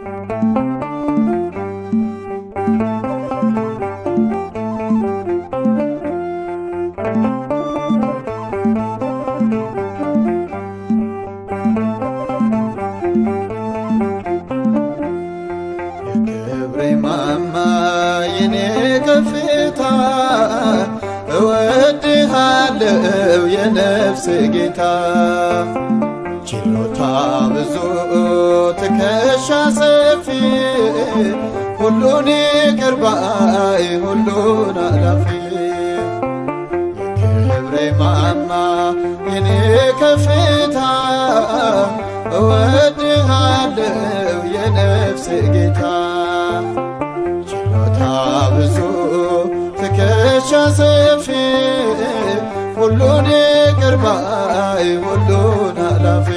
የክብሬ ማማ የኔ ከፍታ እወድሃለው የነፍስ ጌታ ችሎታ ብዙ ትከሻ ሰፊ ሁሉን ይቅር ባይ ሁሉን አላፊ የክብሬ ማማ የኔ ከፍታ እወድሃለው የነፍስ ጌታ ችሎታ ብዙ ትከሻ ሰፊ ሁሉን ይቅር ባይ ሁሉን አላፊ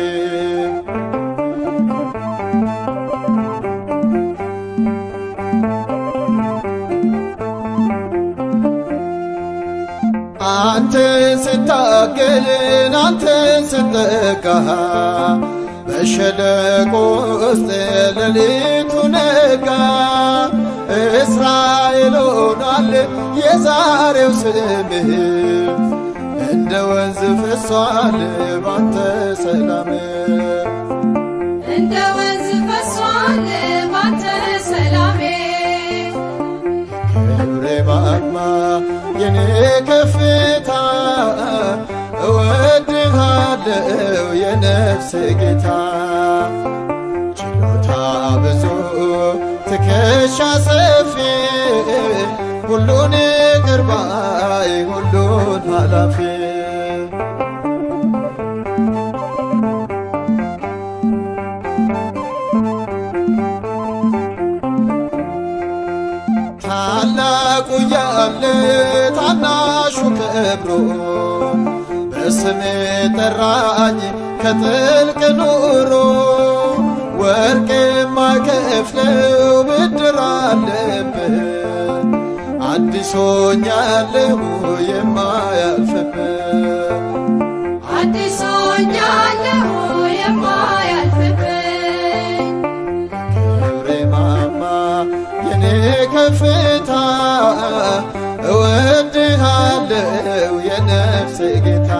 አንተን ስታገልን አንተን ስጠጋ በሸለቆ ውስጥ ሌሊቱ ነጋ። እስራኤል ሆኗል የዛሬው ስምህ እንደ ወንዝ ፈሷል ባንተ ሰላም እንደ ወንዝ ፈሷል ባንተ ሰላሜ ክብሬ ማማ የኔ ከፍታ እወድሃለው የነፍስ ጌታ ችሎታ ብዙ ትከሻ ሰፊ ሁሉን ይቅር ባይ ሁሉን ኃላፊ ታላቁ ያለ ታናሹ ከብሮ በስሜ ጠራኝ ከጥልቅ ኑሮ ወርቅ የማከፍለው ብድር አለብህ አዲሶኛለሁ የማያልፍብህ አዲስ ሆኛለሁ የማያልፍብኝ ክብሬ ማማ የኔ ከፍታ እወድሃለው የነፍስ ጌታ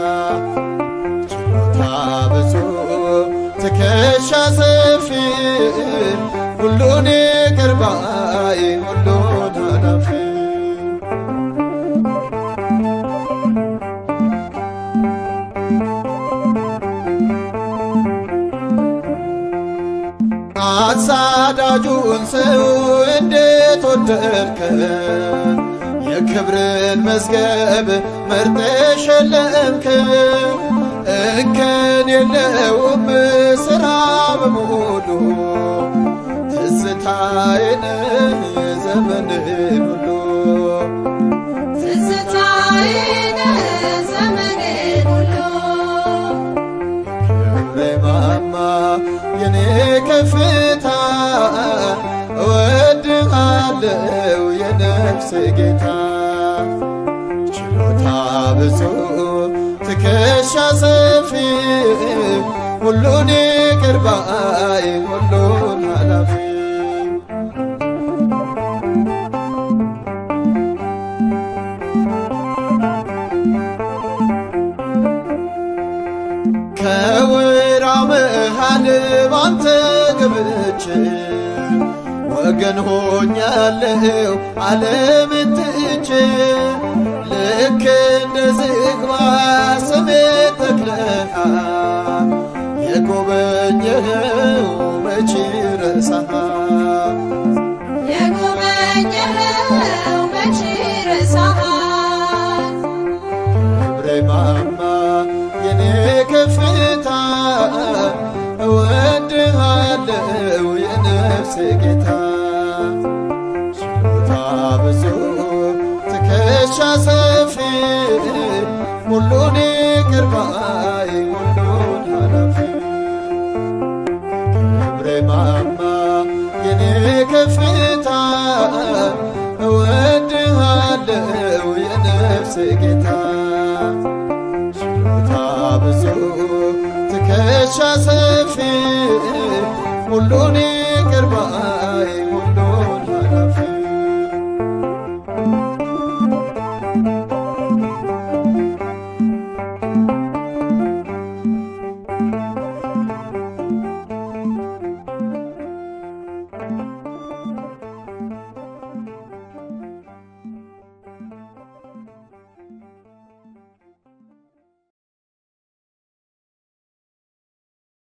ችሎታ ብዙ ትከሻ ሰፊ ሁሉን ይቅር ባይ ሁሉን ኃላፊ አሳዳጁን ሰው እንዴት ወደድከ የክብርን መዝገብ መርጠ ሸለምክ እንከን የለውም ስራ በሙሉ ትዝታዬን ዘመንን ሁሉ ትዝታዬን ዘመኔን ሁሉ ክብሬ ማማ የኔ ከፍታ እወድሃለው የነፍስ ጌታ ችሎታ ብዙ ትከሻ ሰፊ ሁሉን ይቅር ባይ ሁሉን ኃላፊ ከወራው መሃል ባንተ ገብቼ ወገን ሆኛለሁ ዓለምን ትቼ ልክ እንደ ዝግባ ስሜ ተክለሃል የጎበኘኸው መቼ ረሳሃል የጎበኘኸው መቼ ረሳሃል ክብሬ ማማ የኔ ከፍታ እወድሃለው የነፍስ ጌታ ችሎታ ብዙ ትከሻ ሰፊ ሁሉን ይቅር ባይ ሁሉን ኃላፊ ክብሬ ማማ የኔ ከፍታ እወድሃለው የነፍስ ጌታ ችሎታ ብዙ ትከሻ ሰፊ ሁሉን ይቅር ይቅር ባይ ሁሉ